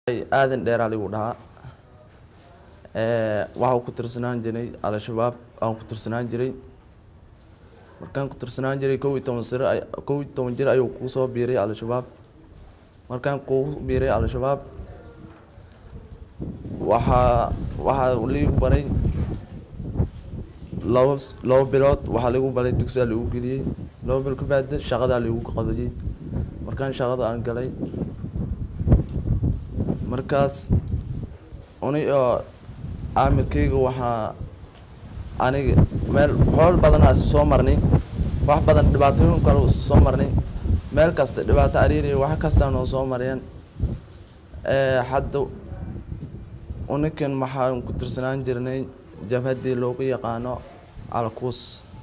aadan dheeraa ligu dhahaa waxaa ku tirsanaan jiray al-shabaab aan ku tirsanaan jiray markaan ku tirsanaan jiray kow iyo toban sir kow iyo toban jir ayuu kuu soo biiray al-shabaab markaan kuu biiray al-shabaab waxaa waxaa liigu baray laba laba bilood waxaa ligu baray dugsiyaa ligu geliyey laba bil kabaada shaqadaa ligu qabayey markaan shaqada aan galay markaas uni oo aamirkayga waxaa aniga meel xool badanaa isu soo marnay wax badan dhibaatooyin kale isu soo marnay meel kasta dhibaato ariiriya wax kastaa noo soo mareen hadda unikan waxaan ku tirsanaan jirnay jabhaddii loogu yaqaano alkuus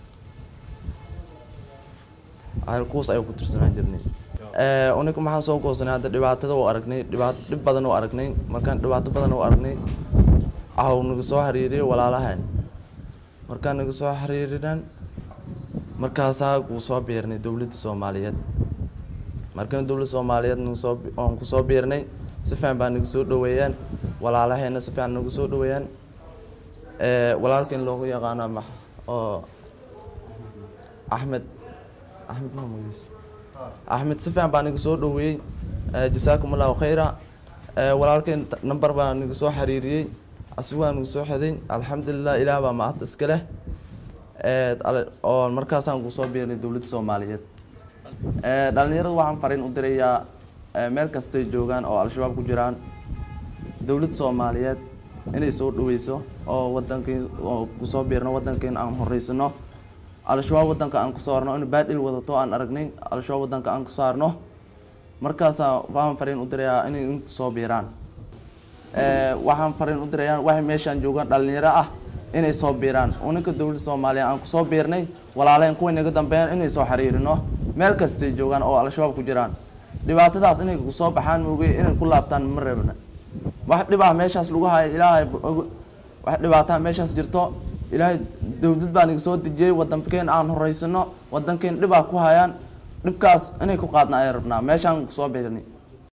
alkuus ayuu ku tirsanaan jirnay unika maxaan soo goosanay hadda dhibaatada u aragnay dhibaato dhib badan u aragnay markaan dhibaato badan u aragnay aw naga soo xiriiriyay walaalahan markaan naga soo xiriirinan markaasaa kuu soo biirnay dowladda soomaaliyeed markaan dowladda soomaaliyeed nagsoo oon kusoo biirnay si fiican baa naga soo dhaweeyaan walaalaheena si fiican nagu soo dhaweeyaan walaalkan loogu yaqaano ma oo axmed axmed maa magaciisa axmed si fiican baa naga soo dhaweeyey jasaakum allahu khayra walaalkeen number baa naga soo xiriiriyey asigu waa nagu soo xeday alxamdulilah ilaah baa mahad iska leh oo markaasaan kusoo biirnay dowladda soomaaliyeed dhalinyarada waxaan fariin u dirayaa meel kastay joogaan oo al-shabaab ku jiraan dowladda soomaaliyeed inay soo dhaweyso oo wadankii oo kusoo biirno wadankiin aan horeysano al-shabaab wadanka aan ku saarno in baadhil wadato aan aragnayn al-shabaab wadanka aan ku saarno markaasaa waxaan fariin u dirayaa inay inta soo biiraan waxaan fariin u dirayaa waxay meeshaan joogaan dhalinyaro ah inay soo biiraan uninka dowladda soomaaliya aan kusoo biirnay walaaleen kuway naga dambeeyaan inay soo xiriirino meel kastay joogaan oo al-shabaab ku jiraan dhibaatadaas inay kusoo baxaan moogay inay ku laabtaan ma reebna wax dhib ah meeshaas lagu haya ilaahay wax dhibaataa meeshaas jirto ilaahay dowlad baa naga soo dejiyey wadankeen aan horeysano wadankeen dhibaa ku hayaan dhibkaas inay ku qaadna ay rabnaa meeshaan kusoo biirnay